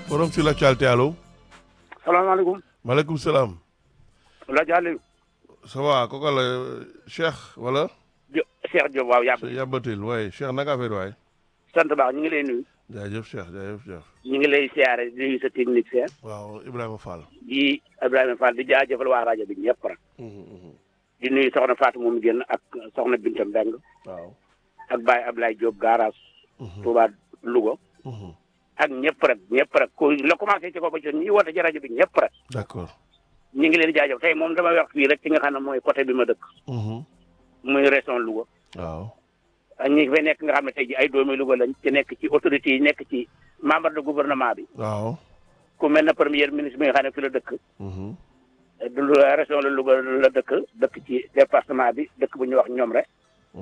forum sur l'actualité allo. salaamaaleykum. maaleykum salaam. Lodj Aliou. ça va kooku la Cheikh wala. Jo Cheikh Diop waaw yàbb. yàbbatil waaye Cheikh naka affaire waay. sant baax ñu ngi lay nuyu. jaajëf Cheikh jaajëf Cheikh. ñu ngi lay siyaare di nuyu sa technicien. waaw Ibrahima Fall. di Ibrahima Fall di jaajëfal waa rajo bi ñëpp rek. di nuyu soxna Fatou moom génn ak soxna Binta Mbeng waaw. ak Baye Ablaye Diop garage. Touba Louga. ak ñëpp rek ñëpp rek ku la commencé ci ko ba ci ñi woote ci rajo bi ñëpp rek. d'accord. ñu ngi leen di jaajëf tey moom dama wax fii rek ci nga xam ne mooy côté bi ma dëkk. muy région Louga. waaw. ak ñi fay nekk nga xam ne tey ji ay doomi Louga lañ ci nekk ci autorités yi nekk ci membre de gouvernement bi. waaw. ku mel ne premier ministre bi nga xam ne fi la dëkk. du région la Louga la dëkk dëkk ci département bi dëkk bu ñuy wax ñoom rek.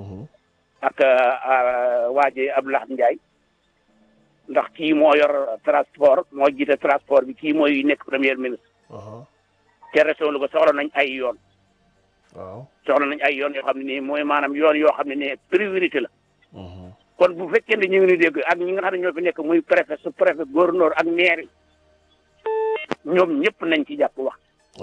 ak waa ji Abdoulaye Ndiaye. ndax kii moo yor transport moo jiite transport bi kii mooy nekk premier ministre. te région Louga soxla nañ ay yoon. waaw. soxla nañ ay yoon yoo xam ne nii mooy maanaam yoon yoo xam ne nii priorité la. kon bu fekkee ne ñu ngi ni dégg ak ñi nga xam ne ñoo fi nekk muy préfet su préfet gouverneur ak maire yi ñoom ñëpp nañ ci jàpp wax.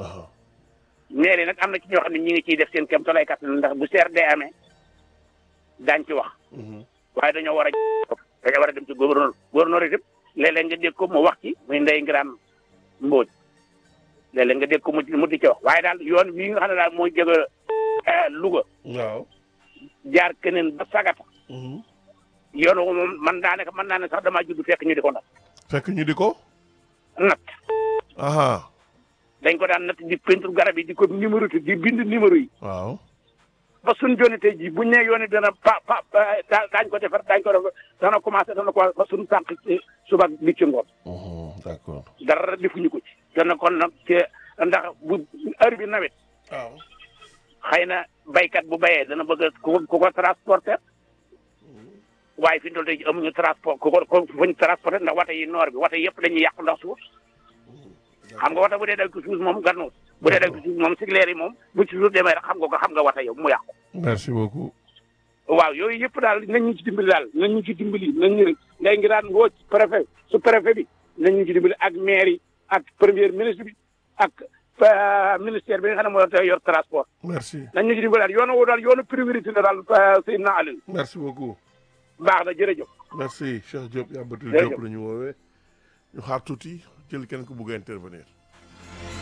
maire yi nag am na ci ñoo xam ne ñi ngi ciy def seen kéem tolluwaay kattan ndax bu seer dee amee daañ ci wax. waaye dañoo war a dañoo war a dem ci gouverneur gouverneur itam léeg-léeg nga dégg ko mu wax ci muy ndey ngiraan mbóoj léeg-léeg nga dégg ko mu mu di ci wax waaye daal yoon wi nga xam ne daal mooy jóge Louga. waaw. jaar keneen ba sagata. yoon woowu moom man daanaka man naa ne sax damaa judd fekk ñu di ko nat. fekk ñu di ko. nat. aha dañ ko daan natt di peinture garab yi di ko numéro di bind numéro yi. waaw. ba suñ joni tey jii buñ nee yoon yi dana pa pa daañ ko defar daañ ko def dana commencé dana ko ba suñ sànq ci suba bi ci ngoon. d'accord. dara defuñu ko ci. dana kon nag ci ndax bu heure bi nawet. waaw. xëy na baykat bu bayee dana bëgg ku ko ku ko transporter waaye fi mu toll tey jii amuñu transport ku ko ku fuñ transporter ndax wata yi noor bi wata yëpp dañuy yàqu ndax suuf. xam nga wata bu dee daw ci suuf moom gannuut bu dee daw ci suuf moom sigleer yi moom bu ci suuf demee rek xam nga ko xam nga wata yow mu yàqu. merci beaucoup. waaw yooyu yëpp daal nañ ñu ci dimbali daal nañ ñu ci dimbali nañ ñu ngay ngi daan woo préfet su préfet bi nañ ñu ci dimbali ak maire yi ak premier ministre bi ak ministère bi nga xam ne moo yor transport. merci. nañ ñu ci dimbali daal yoonu woo daal yoonu priorité la daal Seydina Aliou. merci beaucoup. baax na jërëjëf. merci Cheikh Diop yàbbatul Jërëjëf. Diop la ñu woowee ñu xaar tuuti jël kenn ku bugg a intervenir.